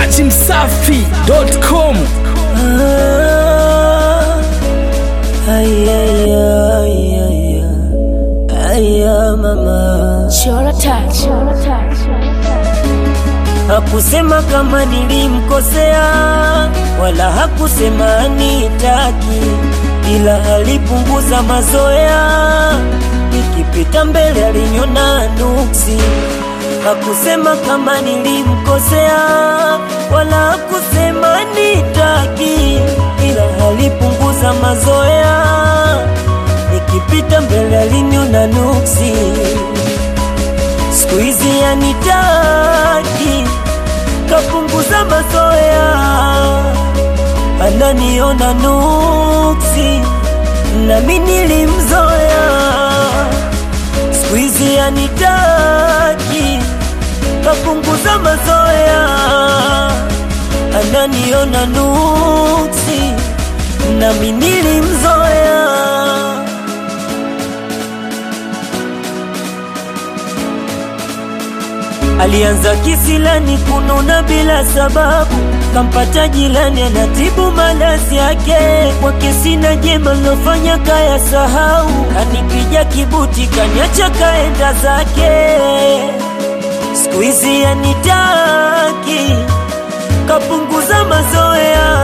dachimsafi.com Chora touch. Hakusema kama nilimkosea, wala hakusema nitaki, ila alipunguza mazoea. Nikipita mbele aliniona nuksi. Hakusema kama nilimkosea, wala hakusema nitaki, ila alipunguza mazoea. Nikipita mbele aliniona nuksi siku hizi yanitaki, kapunguza mazoea, ananiona nuksi, nami nilimzoea. Siku hizi yanitaki, kapunguza mazoea, ananiona nuksi, nami nilimzoea. Alianza kisilani kununa bila sababu, kampata jilani anatibu malazi yake. Kwake sina jema lofanya kaya sahau, kanipija kibuti kanyacha kaenda zake. Siku hizi yanitaki, kapunguza mazoea,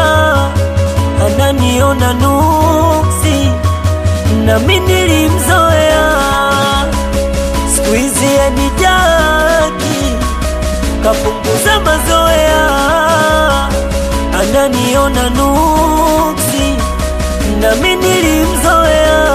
ananiona nuksi, nami nilimzoea siku hizi yanitaki, kapunguza mazoea, ananiona nuksi, nami nilimzoea.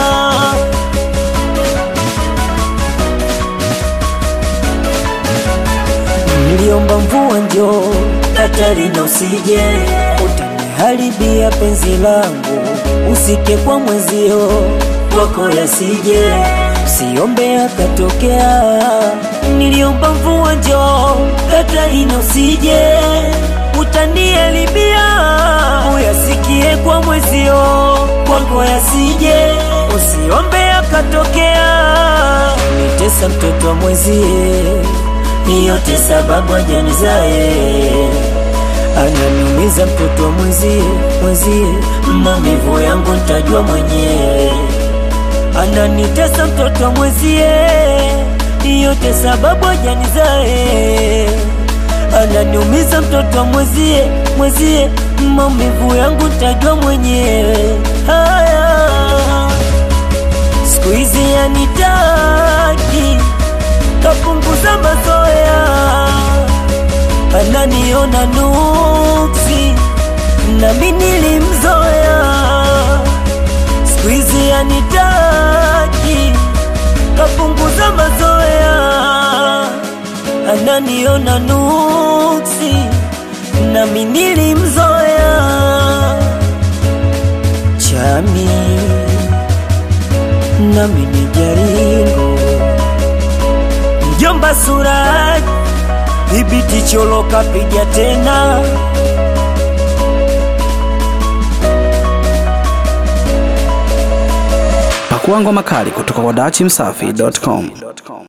Niliomba mvua njoo, Katarina usije, utaniharibia penzi langu, usike kwa mwezio kwako yasije Siombe akatokea, niliomba mvua njoo, Katarina usije, utanielibia uyasikie kwa mwezio, kwako yasije, usiombe akatokea, nitesa mtoto wa mwezie, yote sababu ajanizae ananiumiza mtoto wa mwezie, mwezie, maumivu yangu ntajua mwenyewe ananitesa mtoto wa mwezie, yote sababu ajanizae. Ananiumiza mtoto wa mwezie, mwezie, maumivu yangu ntajua mwenyewe. Haya, siku hizi yanitaki, kapunguza mazoea, ananiona nuksi, nami nilimzoea siku hizi yanitaki, kapunguza mazoea, ananiona nuksi, nami nilimzoea. Chami nami ni jaringo, mjomba Suraj, dhibiti cholo kapiga tena Pakua ngoma kali kutoka kwa dachimsafi.com.